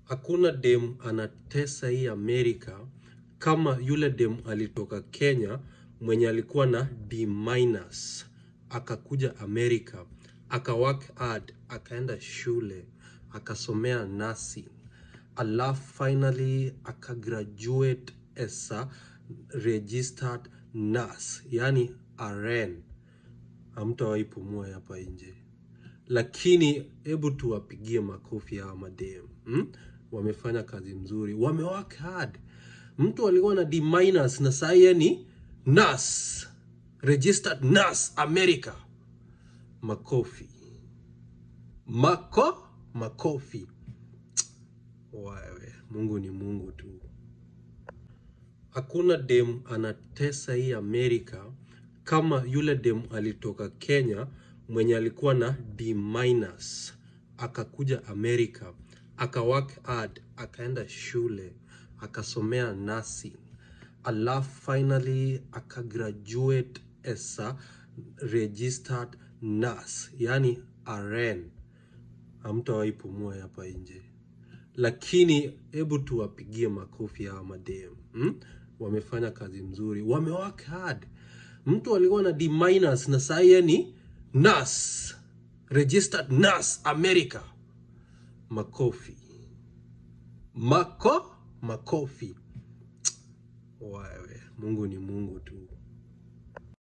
Hakuna dem anatesa hii Amerika kama yule dem alitoka Kenya mwenye alikuwa na D minus akakuja Amerika aka work hard akaenda shule akasomea nursing alafu finally akagraduate as a registered nurse yani RN. Hamtawahi pumua hapa nje lakini hebu tuwapigie makofi hawa madem hmm? Wamefanya kazi mzuri, wamework hard. Mtu alikuwa na D minus na saa hii ni nurse, registered nurse America. Makofi mako makofi. Wewe, Mungu ni Mungu tu. Hakuna dem anatesa hii Amerika kama yule dem alitoka Kenya mwenye alikuwa na D minus akakuja Amerika aka work hard akaenda shule akasomea nursing alafu finally akagraduate as a registered nurse yani RN. Hamtawahi pumua hapa nje lakini hebu tuwapigie makofi hawa madem hmm? Wamefanya kazi mzuri, wamework hard. Mtu alikuwa na D minus na saa hii ni nurse, registered nurse America. Makofi mako makofi. Wewe, Mungu ni Mungu tu.